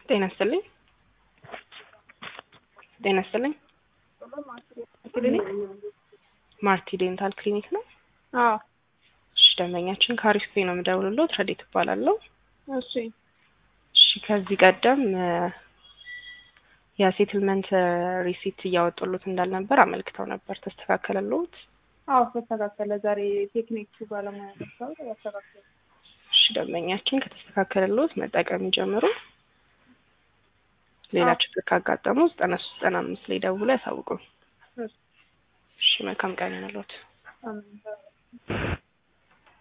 ጤና ይስጥልኝ። ጤና ይስጥልኝ። ክሊኒክ ማርቲ ዴንታል ክሊኒክ ነው። አዎ እሺ፣ ደንበኛችን ከአሪፍ ፔ ነው የምደውልልዎት። ረዴት እባላለሁ። እሺ እሺ፣ ከዚህ ቀደም የሴትልመንት ሪሲት እያወጡሉት እንዳልነበር አመልክተው ነበር። ተስተካከለልዎት? አዎ ተስተካከለ። ዛሬ ቴክኒክ ባለሙያ መጥተው ያስተካከለ። እሺ፣ ደንበኛችን ከተስተካከለልዎት መጠቀም ይጀምሩ። ሌላ ችግር ካጋጠሙ ዘጠና ሶስት ዘጠና አምስት ላይ ደውሎ ያሳውቁን። እሺ እሺ፣ መልካም ቀን ይሁንልዎት። አሜን።